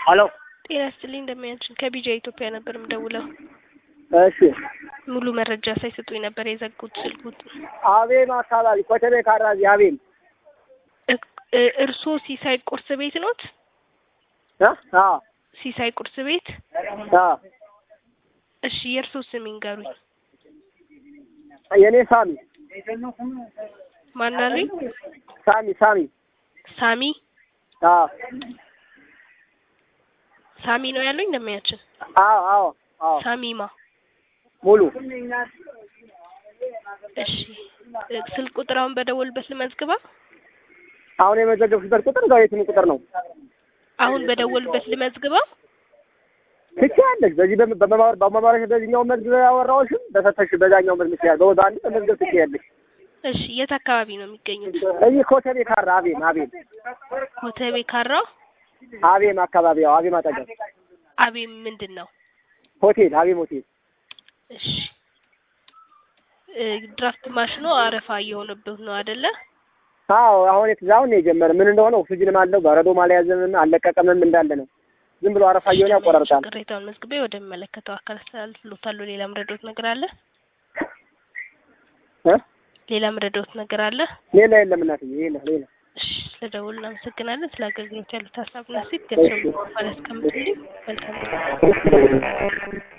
ሄሎ ጤና ይስጥልኝ እንደሚያችን ከቢጃ ኢትዮጵያ ነበር የምደውለው። እሺ ሙሉ መረጃ ሳይሰጡኝ ነበር የዘጉት ስልኩት። አቤም አካባቢ ኮተቤ ካራዚ አቤም እ- እርስዎ ሲሳይ ቁርስ ቤት ኖት? እ አ ሲሳይ ቁርስ ቤት። አ እሺ የእርስዎ ስም ይንገሩኝ። የኔ ሳሚ ማናሉኝ? ሳሚ ሳሚ ሳሚ አ ሳሚ ነው ያሉኝ እንደሚያችን። አዎ አዎ አዎ ሳሚማ ሙሉ እሺ እ፣ ስልክ ቁጥራውን በደወልበት ልመዝግባ። አሁን የመዘገብሽበት ቁጥር እዛው የትም ቁጥር ነው አሁን በደወልበት ልመዝግባ። ትችያለሽ። በዚህ በም- በመማር በመማር በዚህኛው መዝግብ ያወራሁሽም በፈተሽ በዛኛው መዝግብ ትችያለሽ። በወዛ አንድ መዝገብ ትችያለሽ። እሺ የት አካባቢ ነው የሚገኙት? እዚህ ኮተቤ ካራ አቤም አቤም ኮተቤ ካራ አቤም አካባቢ ያው አቤም አጠገብ አቤም ምንድን ነው? ሆቴል አቤም ሆቴል እሺ እ፣ ድራፍት ማሽኖ አረፋ እየሆነበት ነው አይደለ? አዎ አሁን የትዛውን ነው የጀመረ ምን እንደሆነ ኦክሲጅንም አለው በረዶም አልያዘምም አልለቀቀምም እንዳለ ነው። ዝም ብሎ አረፋ እየሆነ ያቆራርጣል። ቅሬታውን መዝግቤ ወደሚመለከተው አካል አስተላልፍሎታለሁ። ሌላ ምረዶት ነገር አለ? እ ሌላ ምረዶት ነገር አለ? ሌላ የለም እናትዬ ሌላ ሌላ እሺ ስለደውል እናመሰግናለን። ስለ አገልግሎት ያሉት ሀሳብና ሴት ገብሰው ማለት እስከምትልኝ መልካም